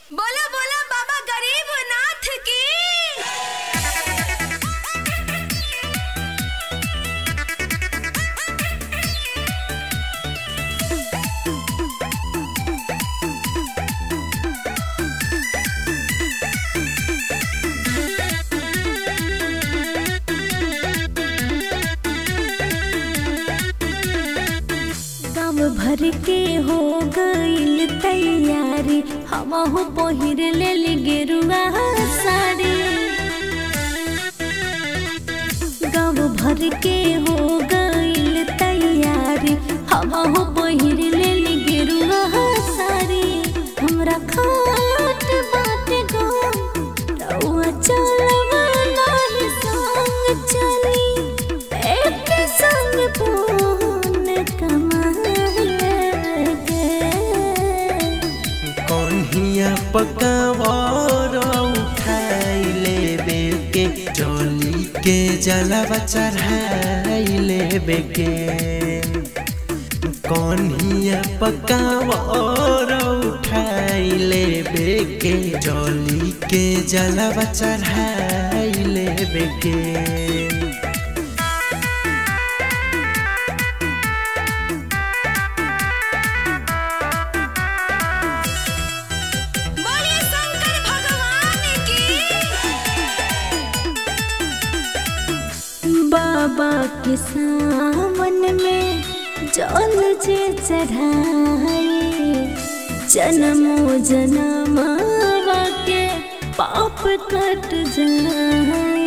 बोला बोला बाबा गरीब नाथ की गाँव भर के हो गईल तैयारी हमहू पहिर ले गेरुआ साड़ी गाँव भर के हो गईल तैयारी हमहू पहिर ले गेरुआ साड़ी हमरा खाट बाट गो रउआ चलवा नाही संग चली एक संग पून कमाए कन्हिया पकावर उठाई लेबे के चली के जलवा चढ़ाई लेबे के कन्हिया पकावर उठाई लेबे के जली के जलवा चढ़ाई लेबे के बोलिए शंकर भगवान की बाबा के सावन में जल जे चढ़ाए जन्मो जन्मावा के पाप कट जाए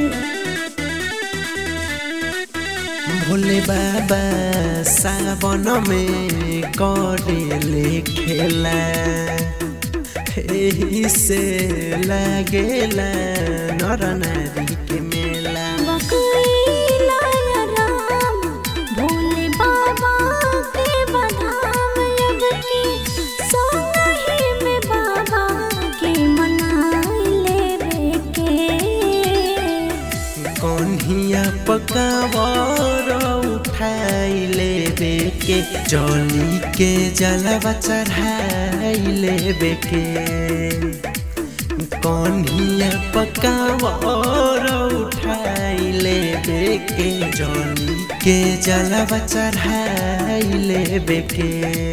भोले बाबा सावन में करेले खेला एही से लागेला नर नारी के मेला बकैला या राम भोले बाबा के बधाम अब की सोनही में बाबा के मनाई लेवे के कन्हिया पकावर उठाई लेबे के चली के जलवा चढ़ाई लेबे के कन्हिया पकावर उठाई लेबे के जली के जलवा चढ़ाई लेबे के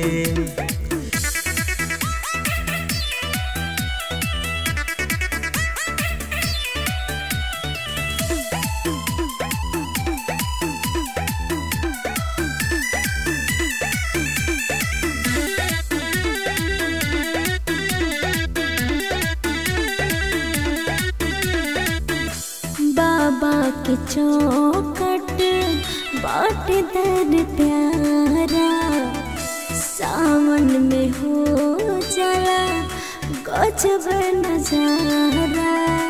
बाबा के चौकट बाट दर प्यारा सावन में हो जला गजब नजारा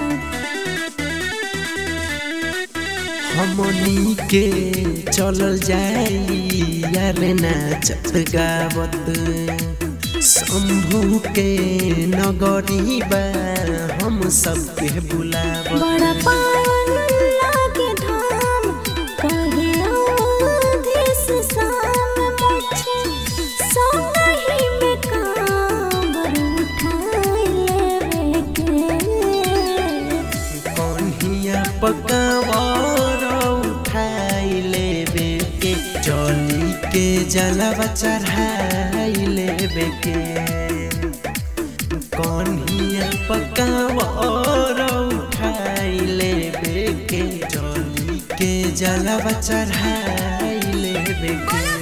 हमनी के चलल जाई यार नाचत गावत शंभू के नगरी बा हम सबके बुलावत बड़ा पावन लागे धाम कहे आधेस शाम मुझे सोनही में कांवर उठाई लेवे के कन्हिया पकावर उठाई लेबे के चली के जलवा चढ़ाई लेबे के कन्हिया पकावर उठाई लेबे के चली के जलवा चढ़ाई लेबे के